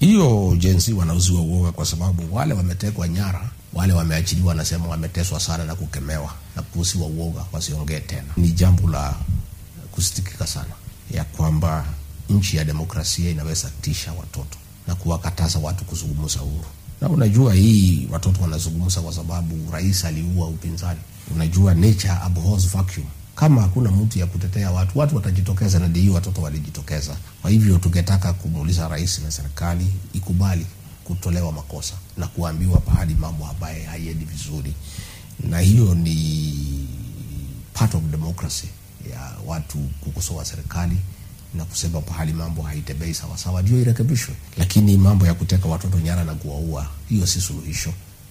hiyo jensi wanauziwa uoga kwa sababu wale wametekwa nyara, wale wameachiliwa, wanasema wameteswa sana na kukemewa na kuuziwa uoga, wasiongee tena. Ni jambo la kusitikika sana ya kwamba nchi ya demokrasia inaweza tisha watoto na kuwakataza watu kuzungumza huru. Na unajua hii watoto wanazungumza kwa sababu rais aliua upinzani. Unajua nature abhors vacuum. Kama hakuna mtu ya kutetea watu, watu watajitokeza, na ndio watoto walijitokeza. Kwa hivyo tungetaka kumuuliza rais na serikali ikubali kutolewa makosa na kuambiwa pahali mambo ambaye haiendi vizuri, na hiyo ni part of democracy ya watu kukosoa serikali na kusema pahali mambo haitembei sawasawa, ndio irekebishwe. Lakini mambo ya kuteka watoto nyara na kuwaua, hiyo si suluhisho,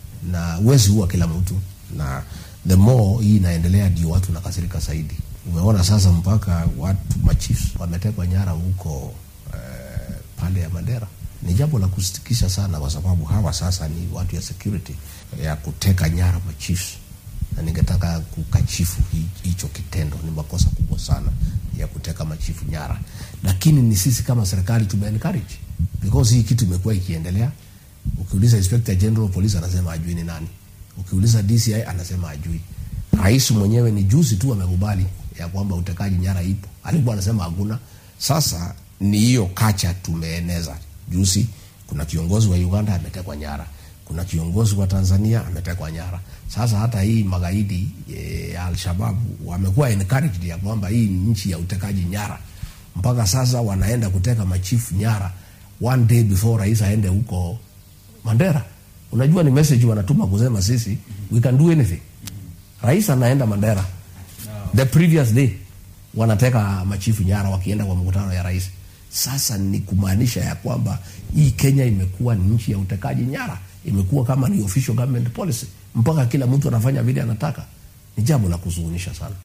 na huwezi ua kila mtu, na the more hii inaendelea, ndio watu nakasirika zaidi. Umeona sasa mpaka watu machiefs wametekwa nyara huko eh, pande ya Mandera. Ni jambo la kusitikisha sana, kwa sababu hawa sasa ni watu ya security ya kuteka nyara machiefs na ningetaka kukachifu hicho kitendo. Ni makosa kubwa sana ya kuteka machifu nyara, lakini ni sisi kama serikali tume encourage because hii kitu imekuwa ikiendelea. Ukiuliza Inspector General Police anasema ajui ni nani, ukiuliza DCI anasema ajui. Rais mwenyewe ni juzi tu amekubali ya kwamba utekaji nyara ipo, alikuwa anasema hakuna. Sasa ni hiyo kacha tumeeneza. Juzi kuna kiongozi wa Uganda ametekwa nyara kuna kiongozi wa Tanzania ametekwa nyara. Sasa hata hii magaidi ya e, Alshabab wamekuwa encouraged ya kwamba hii ni nchi ya utekaji nyara, mpaka sasa wanaenda kuteka machifu nyara one day before rais aende huko Mandera. Unajua ni message wanatuma kusema sisi we can do anything. Rais anaenda Mandera the previous day wanateka machifu nyara wakienda kwa mkutano ya rais. Sasa ni kumaanisha ya kwamba hii Kenya imekuwa ni nchi ya utekaji nyara, imekuwa kama ni official government policy, mpaka kila mtu anafanya vile anataka. Ni jambo la kuzuhunisha sana.